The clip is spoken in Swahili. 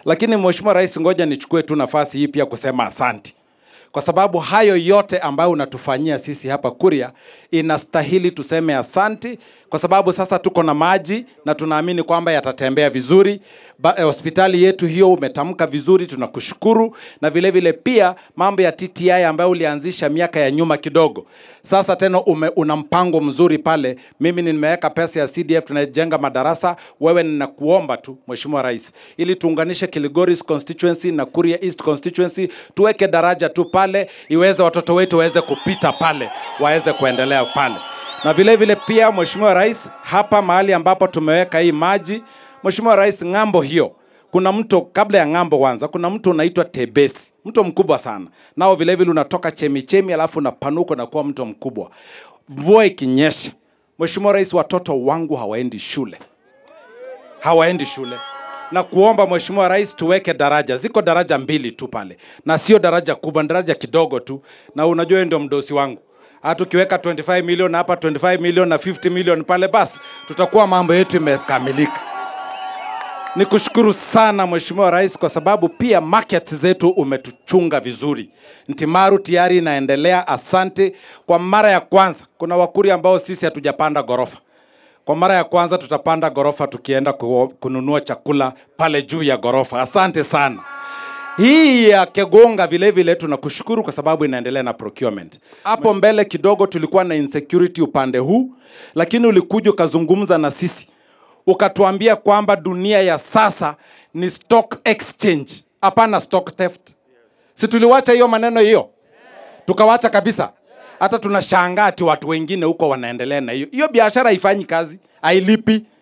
Lakini Mheshimiwa Rais, ngoja nichukue tu nafasi hii pia kusema asanti kwa sababu hayo yote ambayo unatufanyia sisi hapa Kuria inastahili tuseme asanti, kwa sababu sasa tuko na maji na tunaamini kwamba yatatembea vizuri. Ba, eh, hospitali yetu hiyo umetamka vizuri, tunakushukuru, na vile vile pia mambo ya TTI ambayo ulianzisha miaka ya nyuma kidogo, sasa tena ume, una mpango mzuri pale. Mimi nimeweka pesa ya CDF, tunajenga madarasa. Wewe ninakuomba tu Mheshimiwa Rais, ili tuunganishe Kilgoris constituency na Kuria East constituency, tuweke daraja tu pale, iweze watoto wetu waweze kupita pale, waweze kuendelea pale na vile vile pia Mheshimiwa Rais, hapa mahali ambapo tumeweka hii maji, Mheshimiwa Rais, ng'ambo hiyo kuna mto kabla ya ng'ambo kwanza, kuna mto unaitwa Tebesi, mto mkubwa sana nao vile vile unatoka chemichemi, alafu unapanuka na kuwa mto mkubwa. Mvua ikinyesha, Mheshimiwa Rais, watoto wangu hawaendi shule, hawaendi shule na kuomba Mheshimiwa Rais tuweke daraja. Ziko daraja mbili tu pale, na sio daraja kubwa, ni daraja kidogo tu, na unajua wewe ndio mdosi wangu hata ukiweka 25 milioni hapa 25 milioni na 50 milioni pale, basi tutakuwa mambo yetu imekamilika. Nikushukuru sana Mheshimiwa Rais kwa sababu pia market zetu umetuchunga vizuri. Ntimaru tayari inaendelea, asante. Kwa mara ya kwanza kuna Wakuri ambao sisi hatujapanda ghorofa. Kwa mara ya kwanza tutapanda ghorofa tukienda ku- kununua chakula pale juu ya ghorofa. Asante sana. Hii ya Kegonga vile vile tunakushukuru kwa sababu inaendelea na procurement. Hapo mbele kidogo tulikuwa na insecurity upande huu, lakini ulikuja ukazungumza na sisi ukatuambia kwamba dunia ya sasa ni stock exchange, hapana stock theft. Si tuliwacha hiyo maneno hiyo, tukawacha kabisa. Hata tunashangaa ati watu wengine huko wanaendelea na hiyo hiyo biashara, haifanyi kazi, hailipi